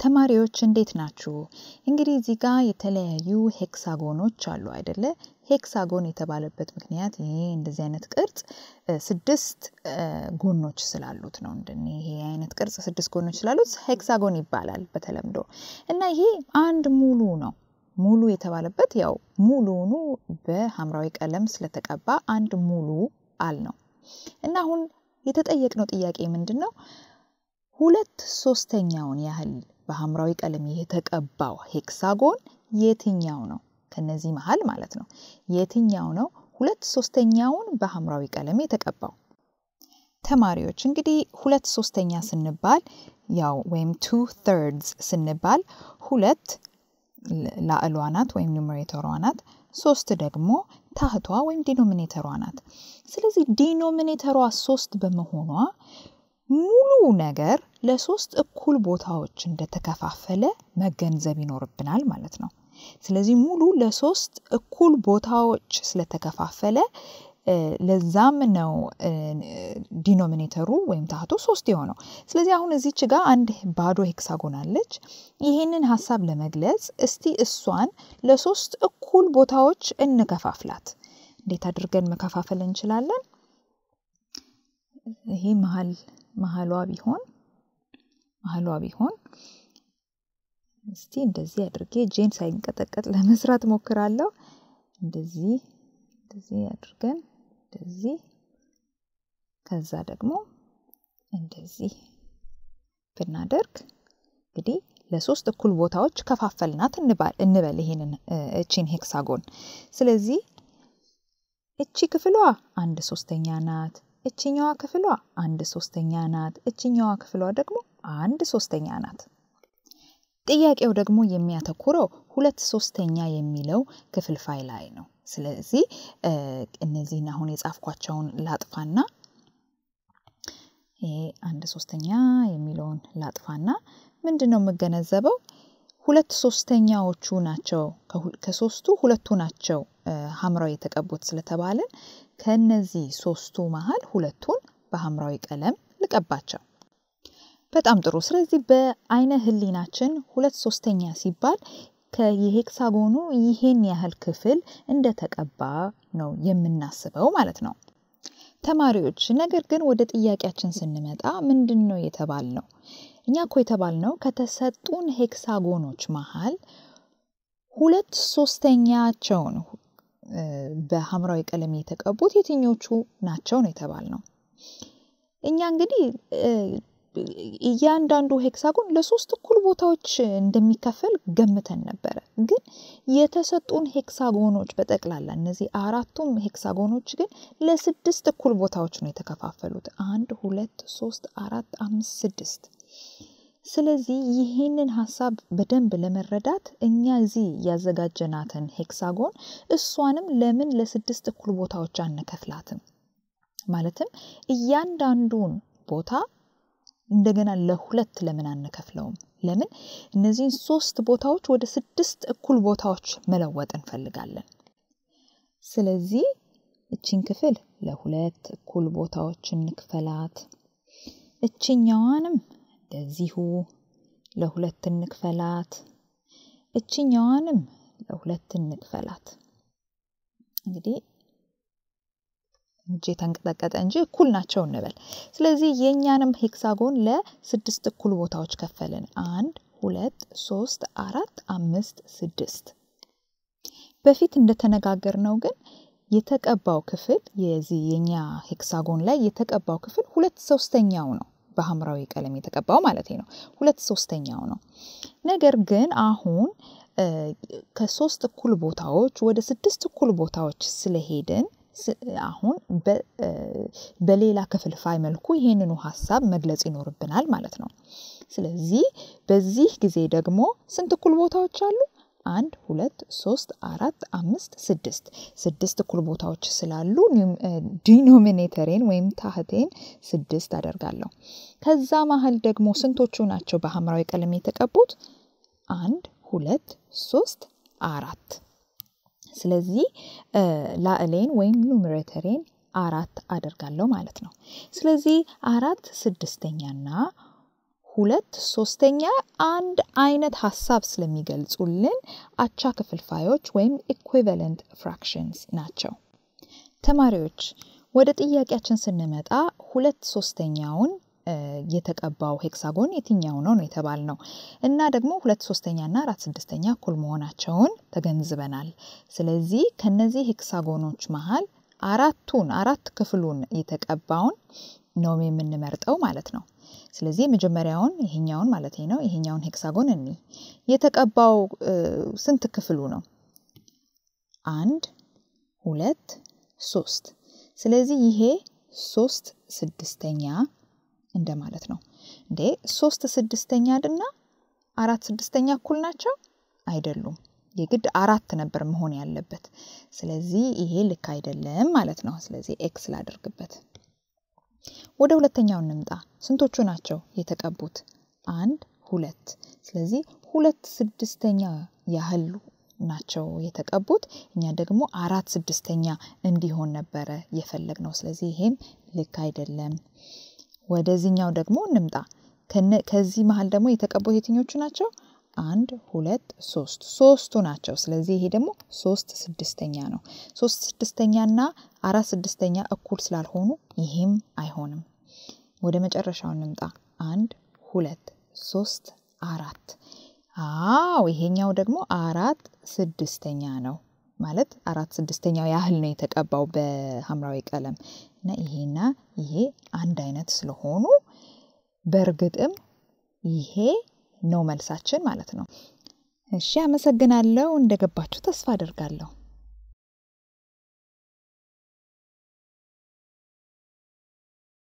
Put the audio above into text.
ተማሪዎች እንዴት ናችሁ? እንግዲህ እዚህ ጋር የተለያዩ ሄክሳጎኖች አሉ አይደለ? ሄክሳጎን የተባለበት ምክንያት ይሄ እንደዚህ አይነት ቅርጽ ስድስት ጎኖች ስላሉት ነው። እንደ ይሄ አይነት ቅርጽ ስድስት ጎኖች ስላሉት ሄክሳጎን ይባላል በተለምዶ እና ይሄ አንድ ሙሉ ነው። ሙሉ የተባለበት ያው ሙሉኑ በሐምራዊ ቀለም ስለተቀባ አንድ ሙሉ አል ነው እና አሁን የተጠየቅነው ጥያቄ ምንድን ነው? ሁለት ሶስተኛውን ያህል በሐምራዊ ቀለም የተቀባው ሄክሳጎን የትኛው ነው? ከነዚህ መሀል ማለት ነው። የትኛው ነው ሁለት ሶስተኛውን በሐምራዊ ቀለም የተቀባው? ተማሪዎች እንግዲህ ሁለት ሶስተኛ ስንባል ያው ወይም ቱ ተርድስ ስንባል ሁለት ላዕሏ ናት ወይም ኑሜሬተሯ ናት። ሶስት ደግሞ ታህቷ ወይም ዲኖሚኔተሯ ናት። ስለዚህ ዲኖሚኔተሯ ሶስት በመሆኗ ሙሉ ነገር ለሶስት እኩል ቦታዎች እንደተከፋፈለ መገንዘብ ይኖርብናል ማለት ነው። ስለዚህ ሙሉ ለሶስት እኩል ቦታዎች ስለተከፋፈለ ለዛም ነው ዲኖሚኔተሩ ወይም ታህቱ ሶስት የሆነው። ስለዚህ አሁን እዚች ጋር አንድ ባዶ ሄክሳጎን አለች። ይህንን ሀሳብ ለመግለጽ እስቲ እሷን ለሶስት እኩል ቦታዎች እንከፋፍላት። እንዴት አድርገን መከፋፈል እንችላለን? ይሄ መሀል መሀሏ ቢሆን መሀሏ ቢሆን እስቲ እንደዚህ አድርጌ እጄን ሳይንቀጠቀጥ ለመስራት ሞክራለሁ። እንደዚህ እንደዚህ አድርገን እንደዚህ ከዛ ደግሞ እንደዚህ ብናደርግ እንግዲህ ለሶስት እኩል ቦታዎች ከፋፈልናት እንበል ይሄንን እቺን ሄክሳጎን። ስለዚህ እቺ ክፍሏ አንድ ሶስተኛ ናት። እችኛዋ ክፍሏ አንድ ሶስተኛ ናት። እችኛዋ ክፍሏ ደግሞ አንድ ሶስተኛ ናት። ጥያቄው ደግሞ የሚያተኩረው ሁለት ሶስተኛ የሚለው ክፍልፋይ ላይ ነው። ስለዚህ እነዚህን አሁን የጻፍኳቸውን ላጥፋና ይሄ አንድ ሶስተኛ የሚለውን ላጥፋና ምንድን ነው የምገነዘበው? ሁለት ሶስተኛዎቹ ናቸው ከሶስቱ ሁለቱ ናቸው ሐምራዊ የተቀቡት ስለተባለን ከነዚህ ሶስቱ መሀል ሁለቱን በሐምራዊ ቀለም ልቀባቸው። በጣም ጥሩ። ስለዚህ በአይነ ህሊናችን ሁለት ሶስተኛ ሲባል ከየሄክሳጎኑ ይሄን ያህል ክፍል እንደተቀባ ነው የምናስበው ማለት ነው። ተማሪዎች ነገር ግን ወደ ጥያቄያችን ስንመጣ ምንድን ነው የተባልነው? እኛ እኮ የተባልነው ከተሰጡን ሄክሳጎኖች መሀል ሁለት ሶስተኛቸውን በሐምራዊ ቀለም የተቀቡት የትኞቹ ናቸው ነው የተባልነው። እኛ እንግዲህ እያንዳንዱ ሄክሳጎን ለሶስት እኩል ቦታዎች እንደሚከፈል ገምተን ነበረ። ግን የተሰጡን ሄክሳጎኖች በጠቅላላ እነዚህ አራቱም ሄክሳጎኖች ግን ለስድስት እኩል ቦታዎች ነው የተከፋፈሉት። አንድ፣ ሁለት፣ ሶስት፣ አራት፣ አምስት፣ ስድስት። ስለዚህ ይህንን ሀሳብ በደንብ ለመረዳት እኛ እዚህ ያዘጋጀናትን ሄክሳጎን እሷንም ለምን ለስድስት እኩል ቦታዎች አንከፍላትም? ማለትም እያንዳንዱን ቦታ እንደገና ለሁለት ለምን አንከፍለውም? ለምን እነዚህን ሶስት ቦታዎች ወደ ስድስት እኩል ቦታዎች መለወጥ እንፈልጋለን። ስለዚህ እቺን ክፍል ለሁለት እኩል ቦታዎች እንክፈላት። እችኛዋንም እንደዚሁ ለሁለት እንክፈላት። እችኛዋንም ለሁለት እንክፈላት። እንግዲህ እጄ ተንቀጠቀጠ እንጂ እኩል ናቸው እንበል። ስለዚህ የእኛንም ሄክሳጎን ለስድስት እኩል ቦታዎች ከፈልን። አንድ፣ ሁለት፣ ሶስት፣ አራት፣ አምስት፣ ስድስት። በፊት እንደተነጋገርነው ግን የተቀባው ክፍል የዚህ የኛ ሄክሳጎን ላይ የተቀባው ክፍል ሁለት ሶስተኛው ነው። በሐምራዊ ቀለም የተቀባው ማለት ነው። ሁለት ሶስተኛው ነው። ነገር ግን አሁን ከሶስት እኩል ቦታዎች ወደ ስድስት እኩል ቦታዎች ስለሄድን አሁን በሌላ ክፍልፋይ መልኩ ይህንኑ ሀሳብ መግለጽ ይኖርብናል ማለት ነው። ስለዚህ በዚህ ጊዜ ደግሞ ስንት እኩል ቦታዎች አሉ? አንድ፣ ሁለት፣ ሶስት፣ አራት፣ አምስት፣ ስድስት ስድስት እኩል ቦታዎች ስላሉ ዲኖሚኔተሬን ወይም ታህቴን ስድስት አደርጋለሁ። ከዛ መሀል ደግሞ ስንቶቹ ናቸው በሐምራዊ ቀለም የተቀቡት? አንድ፣ ሁለት፣ ሶስት፣ አራት። ስለዚህ ላዕሌን ወይም ኑሜሬተሬን አራት አደርጋለሁ ማለት ነው። ስለዚህ አራት ስድስተኛና ሁለት ሶስተኛ አንድ አይነት ሀሳብ ስለሚገልጹልን አቻ ክፍልፋዮች ወይም ኢኩቪለንት ፍራክሽንስ ናቸው። ተማሪዎች ወደ ጥያቄያችን ስንመጣ ሁለት ሶስተኛውን የተቀባው ሄክሳጎን የትኛው ነው ነው የተባልነው እና ደግሞ ሁለት ሶስተኛ እና አራት ስድስተኛ እኩል መሆናቸውን ተገንዝበናል። ስለዚህ ከነዚህ ሄክሳጎኖች መሀል አራቱን አራት ክፍሉን የተቀባውን ነው የምንመርጠው ማለት ነው። ስለዚህ የመጀመሪያውን ይሄኛውን ማለት ነው ይሄኛውን ሄክሳጎን እኒ የተቀባው ስንት ክፍሉ ነው? አንድ ሁለት ሶስት። ስለዚህ ይሄ ሶስት ስድስተኛ እንደማለት ነው። እንዴ ሶስት ስድስተኛ እና አራት ስድስተኛ እኩል ናቸው? አይደሉም። የግድ አራት ነበር መሆን ያለበት። ስለዚህ ይሄ ልክ አይደለም ማለት ነው። ስለዚህ ኤክስ ላደርግበት። ወደ ሁለተኛው እንምጣ። ስንቶቹ ናቸው የተቀቡት? አንድ ሁለት። ስለዚህ ሁለት ስድስተኛ ያህል ናቸው የተቀቡት። እኛ ደግሞ አራት ስድስተኛ እንዲሆን ነበረ የፈለግ ነው። ስለዚህ ይሄም ልክ አይደለም። ወደዚህኛው ደግሞ እንምጣ። ከዚህ መሀል ደግሞ የተቀቡት የትኞቹ ናቸው? አንድ ሁለት ሶስት ሶስቱ ናቸው። ስለዚህ ይሄ ደግሞ ሶስት ስድስተኛ ነው። ሶስት ስድስተኛ እና አራት ስድስተኛ እኩል ስላልሆኑ ይህም አይሆንም። ወደ መጨረሻው እንምጣ። አንድ ሁለት ሶስት አራት። አዎ ይሄኛው ደግሞ አራት ስድስተኛ ነው ማለት አራት ስድስተኛው ያህል ነው የተቀባው በሐምራዊ ቀለም እና ይሄና ይሄ አንድ አይነት ስለሆኑ በእርግጥም ይሄ ነው መልሳችን ማለት ነው። እሺ አመሰግናለሁ። እንደገባችሁ ተስፋ አደርጋለሁ።